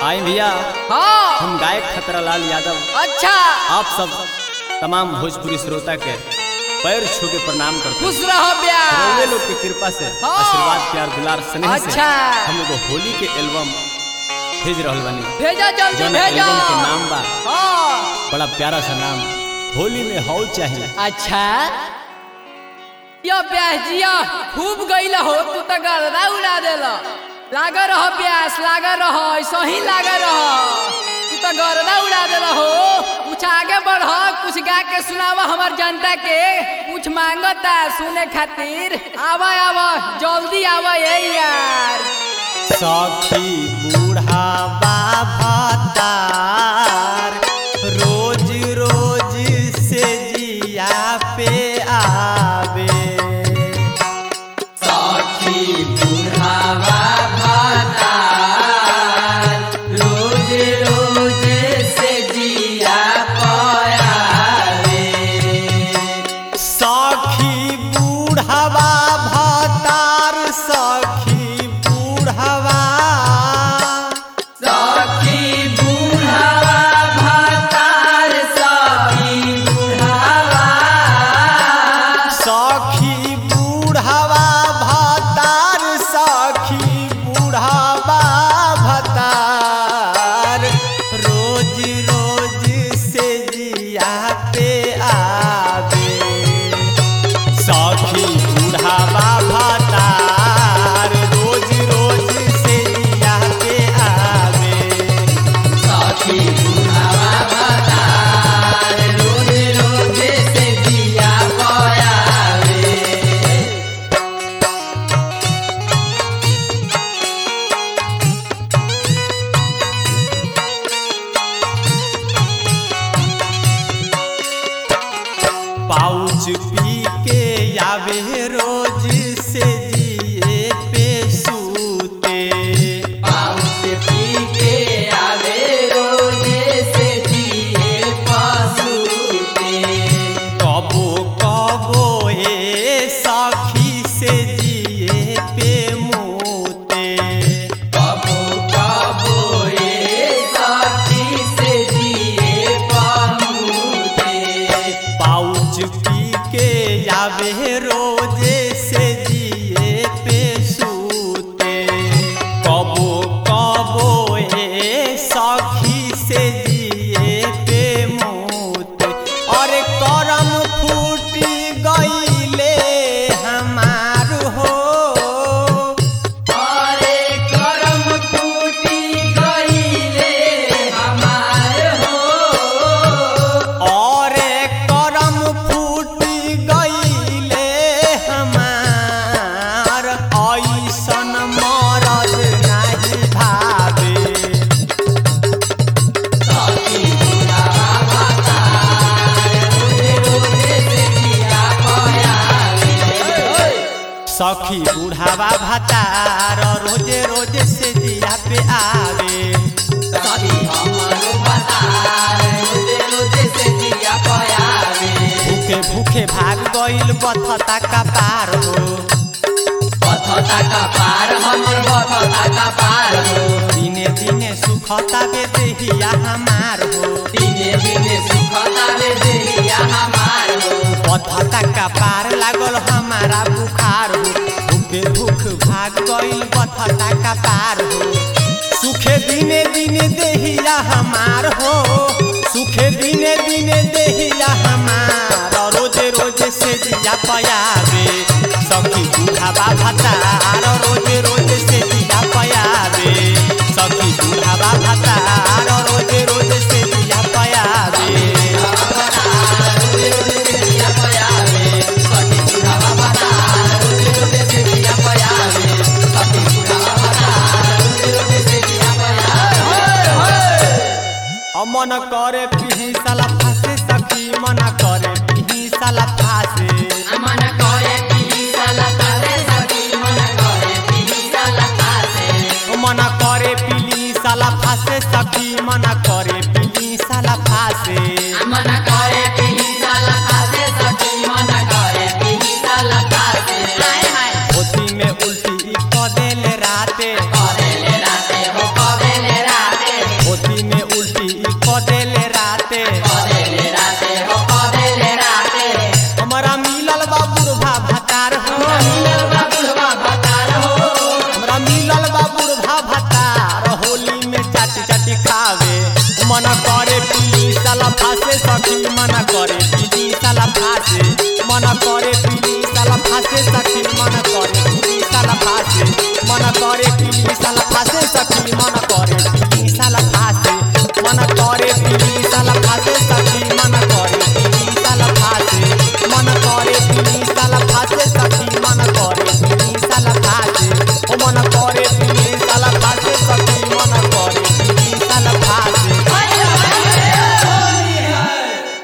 आए भैया हाँ हम गायक खतरालाल यादव अच्छा आप सब तमाम भोजपुरी श्रोता के पैर छू के प्रणाम करते हैं खुश रहो रउए ब्याह लोग की कृपा से हाँ। आशीर्वाद प्यार दुलार स्नेह से अच्छा। हम लोग होली के एल्बम भेज रहल बानी भेजा जल्दी जौन भेजा एल्बम के नाम बा हाँ बड़ा प्यारा सा नाम होली में हौ चाहिए अच्छा यो ब्याह जिया खूब गईला हो तू तो गर्दा उड़ा देला लागा रहो ब्यास लागा रहो ऐसा ही लागा रहो तू तो गर्दा उड़ा देला हो कुछ आगे बढ़ कुछ गा के सुनावा हमार जनता के कुछ मांगता सुने खातिर आवा आवा जल्दी आवा ये यार सखी बूढ़ावा भतार रोज रोज से जिया पे आवे सखी बूढ़ावा भतार सखी बूढ़ावा सखी बूढ़ावा भतार सखी बूढ़ावा भतार रोज रोज से जिया पे आवे सखी बूढ़ावा भतार रोज रोज से जिया पे आवे पाउच पी के आवे रोज से जिए पे सूते कबो कबो ए सखी से जिए पे मोते पाउच पी के आवे रोजे से जिए पे सूते कबो कबो ए सखी से जिए पे मोते और करम फूटी गईले हमार हो और करम फूटी गईले हमार ऐसन मरल नहीं भावे सखी बुढ़ावा भतार रोजे रोजे से जिया पे आवे भूखे भूखे भाग गईल बथता का पार हो दिने दिने सुखता बे देहिया हमार हो बथता का पार लागल हमारा बुखार हो भूखे भूख भाग गईल बथता का पार हो सुखे दिने दिने देहिया हमार हो सुखे दिने दिने देहिया हमार रोजे रोजे से जिया पयावे सखी बुढ़ावा भतार रोजे रोजे से जिया पयावे सखी बुढ़ावा भतार रोजे रोजे से जिया पयावे मन करे पिही साला फासे सखी मन करे पिही साला फासे मन करे पिली साला फासे सखी मन करे